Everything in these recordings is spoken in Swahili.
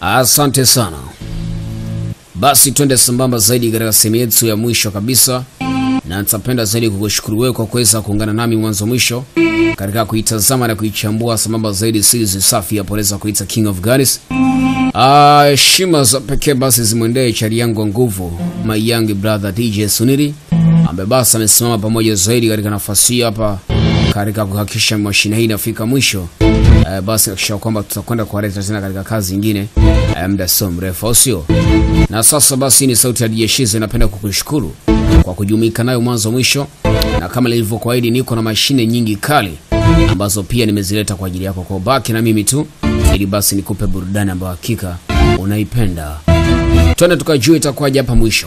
Asante sana. Basi twende sambamba zaidi katika sehemu yetu ya mwisho kabisa, na nitapenda zaidi kukushukuru wewe kwa kuweza kuungana nami mwanzo mwisho katika kuitazama na kuichambua sambamba zaidi series safi ya poleza kuita King of Goddess. Ah, heshima za pekee basi zimwendee chari yangu wa nguvu my young brother DJ Suniri ambaye basi amesimama pamoja zaidi katika nafasi hii hapa katika kuhakikisha mashine hii inafika mwisho. Eh, basi hakikisha kwamba tutakwenda kuwaleta tena katika kazi nyingine eh, muda sio mrefu, au sio? Na sasa basi ni sauti ya DJ Shize, napenda kukushukuru kwa kujumuika nayo mwanzo mwisho, na kama nilivyokuahidi, niko na mashine nyingi kali ambazo pia nimezileta kwa ajili yako, kwa ubaki na mimi tu, ili basi nikupe burudani ambayo hakika unaipenda. Twende tukajua itakuwaje hapa mwisho.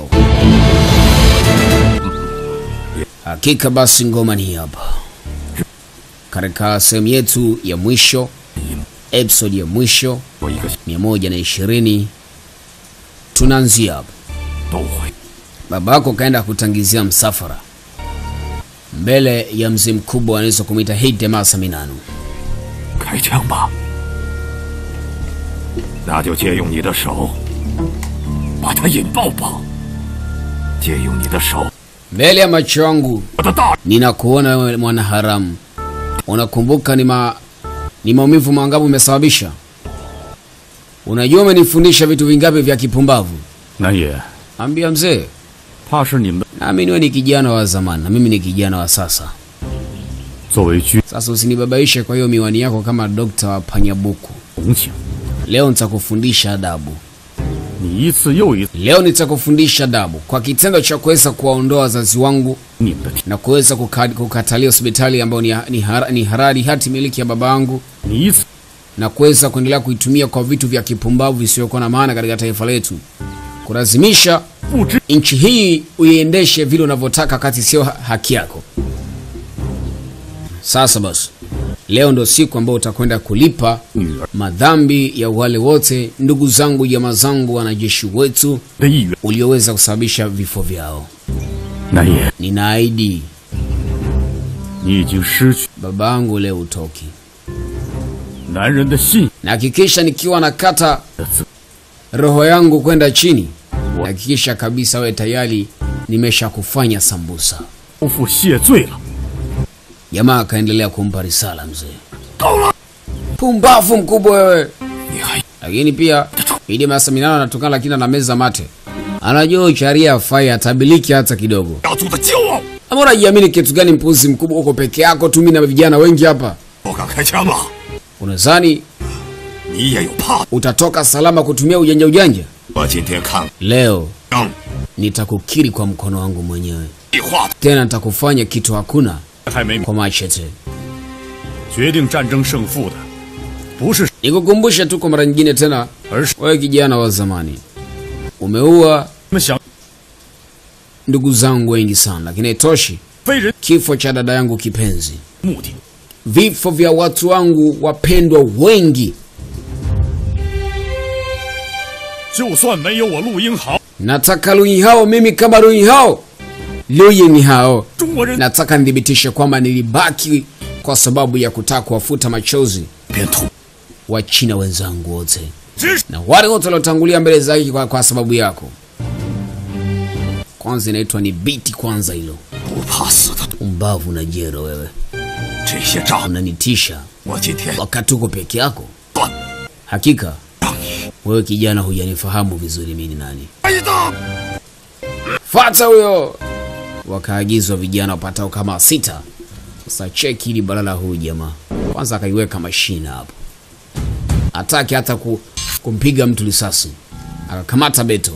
Hakika basi ngoma ni hapa katika sehemu yetu ya mwisho, episode ya mwisho 我一个 120 tunaanzia hapa. 都会。 Babako kaenda kutangizia msafara mbele ya mzee mkubwa anaweza kumwita Hidemasa Minano. 开枪吧，那就借用你的手，把它引爆吧。借用你的手， Mbele ya macho yangu 我的大 ninakuona wewe mwana haramu. Unakumbuka ni, ma, ni maumivu mangapi umesababisha? Unajua umenifundisha vitu vingapi vya kipumbavu? 南野， Ambia mzee, 怕是你们 nami niwe ni kijana wa zamani na mimi ni kijana wa sasa. 作为军 Sasa usinibabaishe kwa hiyo miwani yako kama dokta wa panyabuku. 同情， Leo nitakufundisha adabu. 你一次又一次 Leo nitakufundisha adabu kwa kitendo cha kuweza kuwaondoa wazazi wangu 你们的天， na kuweza kuka- kukatalia hospitali ambayo ni, ni, hara, ni harari hati miliki ya baba yangu 你一次 na kuweza kuendelea kuitumia kwa vitu vya kipumbavu visivyokuwa na maana katika taifa letu, kulazimisha 不知 nchi hii uiendeshe vile unavyotaka kati sio ha- haki yako. Sasa basi, leo ndo siku ambayo utakwenda kulipa 女儿 madhambi ya wale wote ndugu zangu, jamaa zangu, wanajeshi wetu 的意愿。 ulioweza kusababisha vifo vyao. 南野， Ninaahidi 你已经失去 baba yangu leo utoki, 男人的信 na hakikisha nikiwa nakata 的自 roho yangu kwenda chini, hakikisha kabisa we tayari nimesha kufanya sambusa. 夫妇谢罪了。 Jamaa akaendelea kumpa risala mzee. 够了， Pumbavu mkubwa wewe! 你还 Lakini pia Idi Masaminano anatokana, lakini ana meza mate, anajua ucharia afai atabiliki hata kidogo. 家族的骄傲。 Ama unajiamini kitu gani? Mpuzi mkubwa, uko peke yako tu, mimi na vijana wengi hapa. 我敢开枪了， Unadhani 你也有怕？ utatoka salama kutumia ujanja ujanja? 我今天看 Leo 枪 nitakukiri kwa mkono wangu mwenyewe, 计划 tena nitakufanya kitu hakuna 还没 kwa machete. 决定战争胜负的，不是 Nikukumbushe tu kwa mara nyingine tena, 而是 wewe kijana wa zamani, umeua 你们想 ndugu zangu wengi sana, lakini haitoshi. 非人 Kifo cha dada yangu kipenzi, 目的。 vifo vya watu wangu wapendwa wengi, 就算没有我陆英豪， nataka Luyi hao mimi kama Luyi hao Luyi ni hao, 中国人 nataka nithibitishe kwamba nilibaki kwa sababu ya kutaka kuwafuta machozi 边吐， wa China wenzangu wote 只是 na wale wote waliotangulia mbele zake kwa, kwa sababu yako. Kwanza inaitwa ni biti kwanza, hilo 不怕死的。 umbavu na jero wewe, 这些仗， unanitisha 我今天 wakati uko peke yako. 断 Hakika 让你 wewe kijana hujanifahamu vizuri, mimi ni nani. 挨打。 Fata huyo! Wakaagizwa vijana wapatao kama sita. Sasa cheki hili balala huyu jamaa, kwanza akaiweka mashina hapo, ataki hata ku, kumpiga mtu risasi, akakamata beto.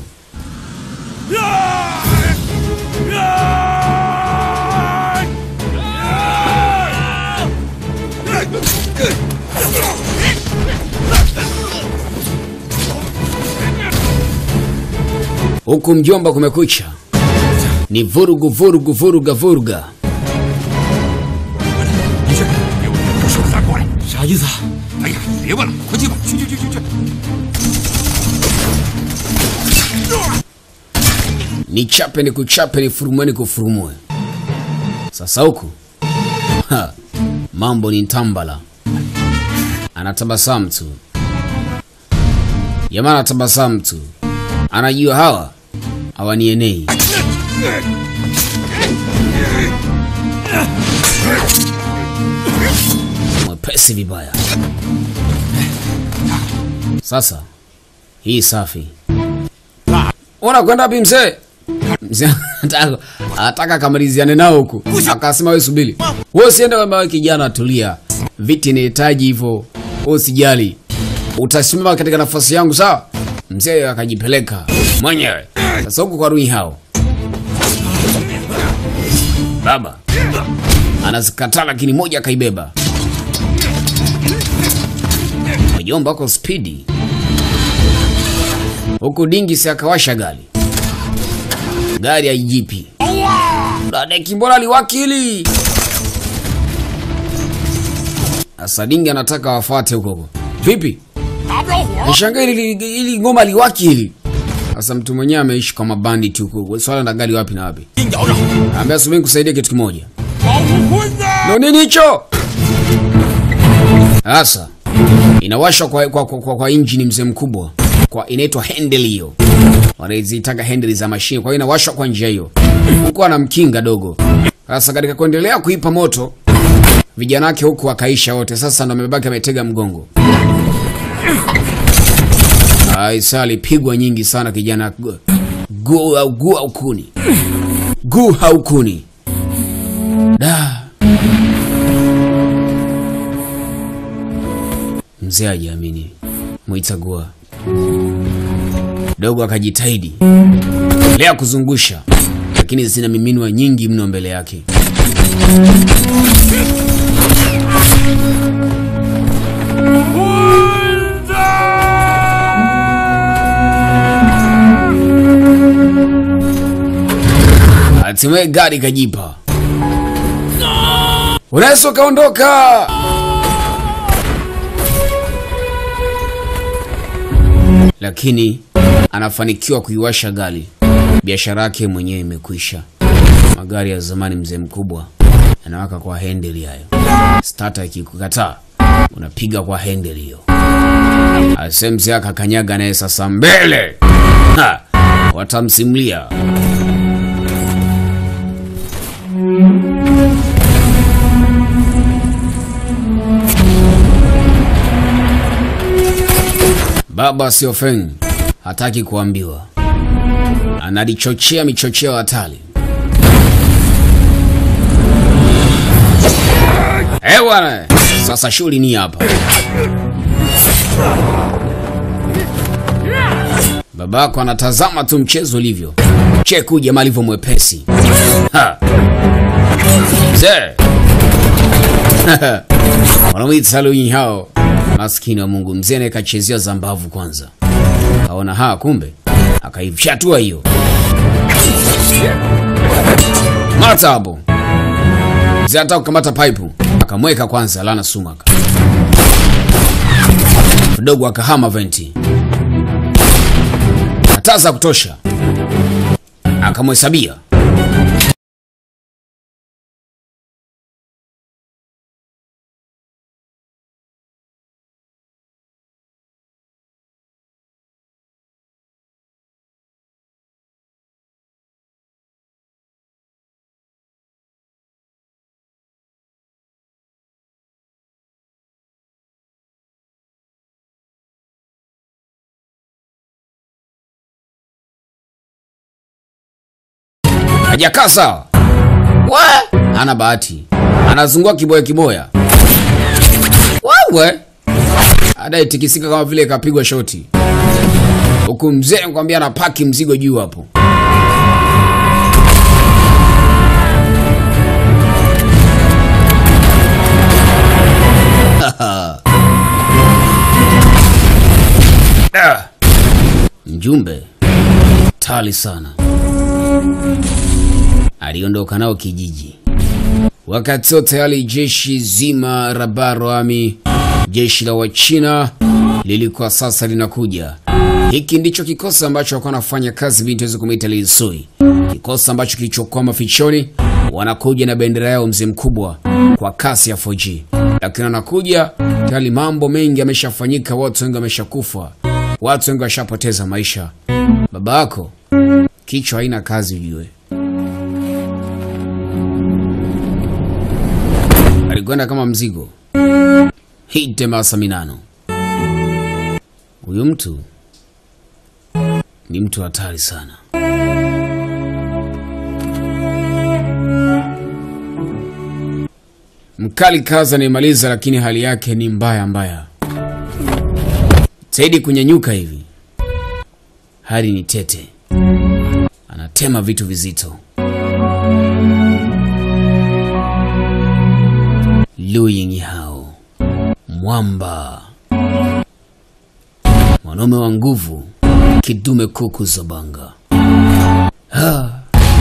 Huku mjomba, kumekucha, ni vurugu vurugu vuruga vuruga. 你去，给我把手拿过来。啥意思啊？哎呀，你别问了，快去吧，去去去去去。 ni chape ni kuchape ni furumue ni kufurumue. Sasa huku ha, mambo ni ntambala, anatabasamu tu. Jamaa anatabasamu tu, anajua hawa hawanienei. Mwepesi vibaya. Sasa hii safi. Unakwenda wapi mzee? Mzee anataka anataka akamaliziane nao huku. Akasema wewe subiri. Wewe usiende kwamba wewe kijana tulia. Viti inahitaji hivyo. Wewe usijali. Utasimama katika nafasi yangu sawa? Mzee akajipeleka mwenyewe. Sasa huku kwa Rui hao. Baba anazikataa lakini moja akaibeba. Mjomba wako spidi huku dingi si akawasha gari gari haijipi dadeki mbona liwakili sasa dingi anataka wafuate huko huko vipi 打不着火。 Nashangaa ili, ili ngoma liwaki hili sasa mtu mwenyewe ameishi kwa mabandit huko swala na gari wapi na wapi 阴摇着， ambia subiri kusaidia kitu kimoja 保护坤呐！ ndo nini hicho sasa inawashwa kwa, kwa, kwa, kwa, kwa injini mzee mkubwa kwa inaitwa handle hiyo wanazitaka handle za mashine kwa hiyo inawashwa kwa njia hiyo huku anamkinga dogo sasa katika kuendelea kuipa moto vijana wake huku wakaisha wote sasa ndo amebaki ametega mgongo aisa alipigwa nyingi sana kijana gu gu au gu au kuni gu au kuni da mzee ajiamini mwitagua dogo akajitahidi lea kuzungusha lakini zina miminwa nyingi mno mbele yake hatimaye gari kajipa unaweza ukaondoka lakini anafanikiwa kuiwasha gari biashara yake mwenyewe imekwisha magari ya zamani mzee mkubwa yanawaka kwa hendeli hayo stata ikikukataa unapiga kwa hendeli hiyo ase mzee akakanyaga naye sasa mbele ha! watamsimulia Baba Siofeng hataki kuambiwa, analichochea michocheo hatari. Eh bwana, sasa shughuli ni hapa. Babako anatazama tu mchezo ulivyo. Cheku jamaa alivyo mwepesi. Ha. Mzee. Wanamwita Lui hao. Maskini wa Mungu, mzee naye kachezea zambavu kwanza. Kaona ha, kumbe akaifyatua hiyo. Mata hapo. Mzee anataka kukamata paipu, akamweka kwanza lana sumaka. Mdogo akahama venti. Hataza kutosha. Akamhesabia. hajakaa sawa. We, ana bahati, anazungua kiboya kiboya. Wewe adayetikisika kama vile kapigwa shoti, huku mzee nakwambia anapaki mzigo juu hapo. Ah, Mjumbe tali sana aliondoka nao kijiji. Wakati wote tayari jeshi zima Rabaro Army, jeshi la Wachina lilikuwa sasa linakuja. Hiki ndicho kikosi ambacho walikuwa wanafanya kazi binti waweze kumwita Linsui, kikosi ambacho kilichokuwa mafichoni, wanakuja na bendera yao mzee mkubwa kwa kasi ya 4G, lakini wanakuja tayari, mambo mengi yameshafanyika, watu wengi wameshakufa. Watu wengi washapoteza maisha. Baba yako kichwa haina kazi, ujue. Alikwenda kama mzigo. Hite masa minano. Huyu mtu ni mtu hatari sana. Mkali kaza anaimaliza, lakini hali yake ni mbaya mbaya. Saidi kunyanyuka hivi, hali ni tete, anatema vitu vizito. Lu Yinghao, mwamba, mwanaume wa nguvu, kidume kuku Zobanga. Ha.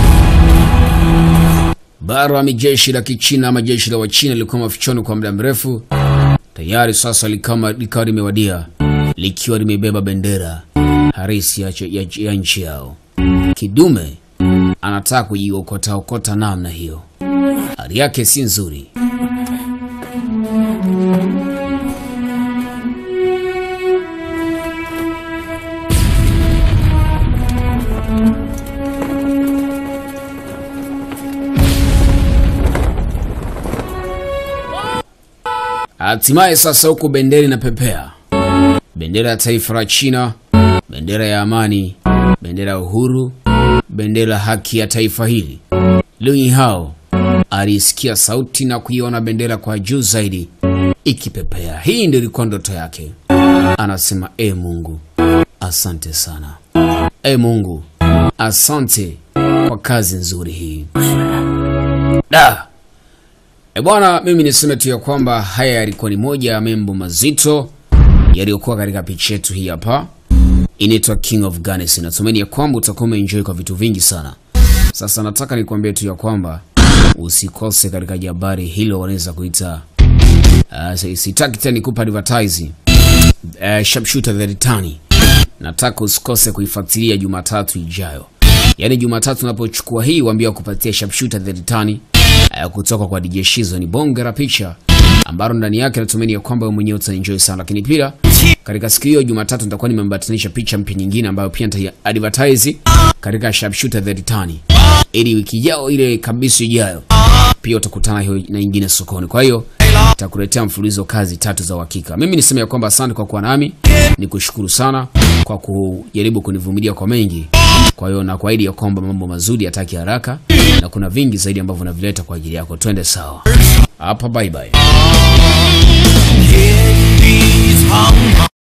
Bara mi jeshi la Kichina ama jeshi la Wachina lilikuwa mafichoni kwa muda mrefu. Tayari sasa likama likawa limewadia likiwa limebeba bendera harisi ya, ya, ya nchi yao. Kidume anataka kujiokota okota namna hiyo, hali yake si nzuri. Hatimaye sasa huku bendera inapepea, bendera ya taifa la China, bendera ya amani, bendera ya uhuru, bendera ya haki ya taifa hili. Liu Yinghao alisikia sauti na kuiona bendera kwa juu zaidi ikipepea. Hii ndio ilikuwa ndoto yake. Anasema, e Mungu, asante sana. E Mungu, asante kwa kazi nzuri hii. Da. E bwana, mimi niseme tu ya kwamba haya yalikuwa ni moja ya membo mazito yaliyokuwa katika picha yetu hii hapa, inaitwa King of Gunners. Natumaini ya kwamba utakuwa umeenjoy kwa vitu vingi sana. Sasa nataka nikwambie tu ya kwamba usikose katika jabari hilo, wanaweza kuita uh, sitaki tena nikupa advertise uh, sharpshooter the return. Nataka usikose kuifuatilia Jumatatu ijayo, yaani Jumatatu unapochukua hii, waambia kupatia sharpshooter the return uh, kutoka kwa DJ Shizo. Ni bonge la picha ambalo ndani yake natumaini ya kwamba wewe mwenyewe utaenjoy sana, lakini pia katika siku hiyo Jumatatu nitakuwa nimembatanisha picha mpya nyingine ambayo pia nita advertise katika sharpshooter the return, ili wiki ijayo ile kabisa ijayo pia utakutana hiyo na nyingine sokoni. Kwa hiyo nitakuletea mfululizo kazi tatu za uhakika. Mimi niseme ya kwamba asante kwa kuwa nami, nikushukuru sana kwa kujaribu kunivumilia kwa mengi. Kwa hiyo nakuahidi ya kwamba mambo mazuri yataki haraka na kuna vingi zaidi ambavyo navileta kwa ajili yako. Twende sawa hapa, bye bye.